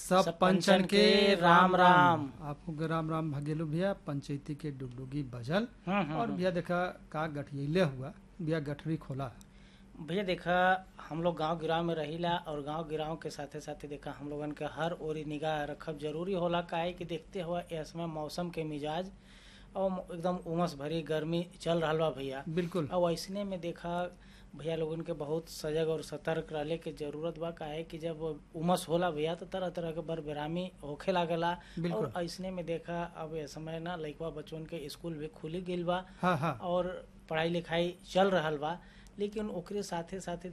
सब पंचन के राम राम आपको के राम राम भगेलू भैया पंचायती के डुगडुगी बजल हम्म, हम्म, और भैया देखा का गठियले हुआ भैया गठरी खोला भैया देखा हम लोग गांव गिराव में रहिला और गांव गिराव के साथे साथे देखा हम लोगन के हर ओरी निगाह रखब जरूरी होला काहे कि देखते हुआ इसमें मौसम के मिजाज और एकदम उमस भरी गर्मी चल रहा बा भैया बिल्कुल और ऐसने में देखा भैया लोगन के बहुत सजग और सतर्क रहले के जरूरत बा काहे कि जब उमस होला भैया तो तरह तरह के बरबेरामी होखे लागला बिल्कुल। और ऐसने में देखा अब ये समय ना लइकवा बच्चन के स्कूल भी खुली गेल बा हाँ हाँ और पढ़ाई लिखाई चल रहल बा लेकिन ओकरे साथे साथे